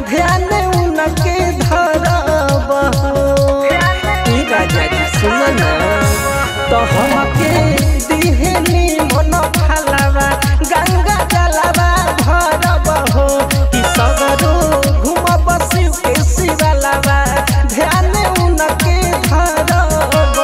ध्यान उनके धरब ई राजा जी सुन ना तो हमके दिहनी मन फलावा गंगा जलावा भरब हो कि सगरो घुमब शिव के शिवलावा ध्यान उनके धरब हो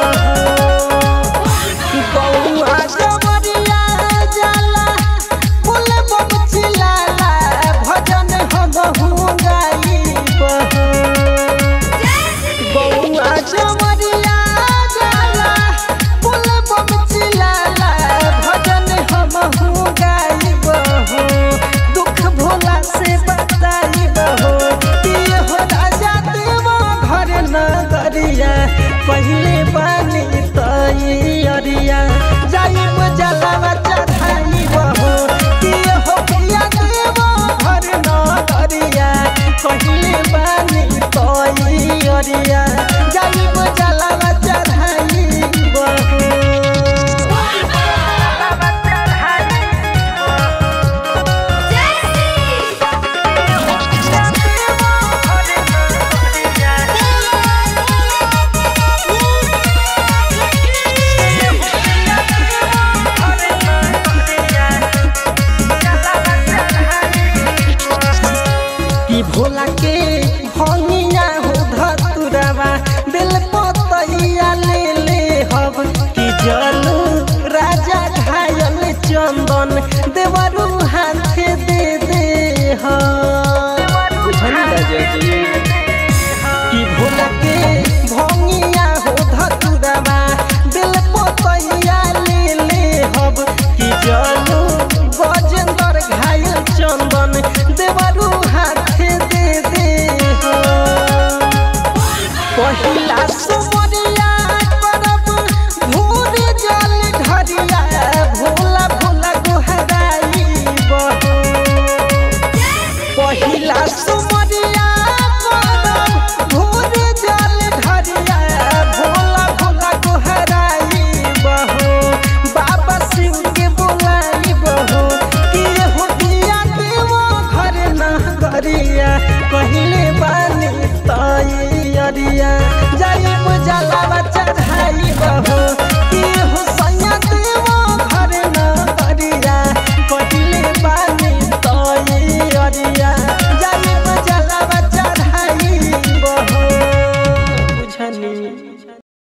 बौआ जबरिया जाला फूल बमचिलाला भजन हमहु गाइब बौआ जबरिया जाला फूल बमचिलाला भजन हमहु गाइब दुख भोला से बताइब हो कि हो राजा देव घर नगरिया पहिले बानी तैयारिया जाइब जलावा चढ़ाइब हो कि हो प्रिया देव घर नगरिया पहिले बानी तैयारिया जाइब जलावा चढ़ाइब कि भोला के भंगिया हो धतुरवा दिल पतैया ले ले हब कि जलू राजा घायल चंदन देवरू हाथ दे दे कि भोला के भंगिया हो धतुरवा दिल पतैया ले ले हब कि जलू गजेंद्र घायल चंदन देवरू हाथ दे दे पहिला सुमरिया करब भूर जल ढरिया भोला भोला गोहराई पहिला सुमरिया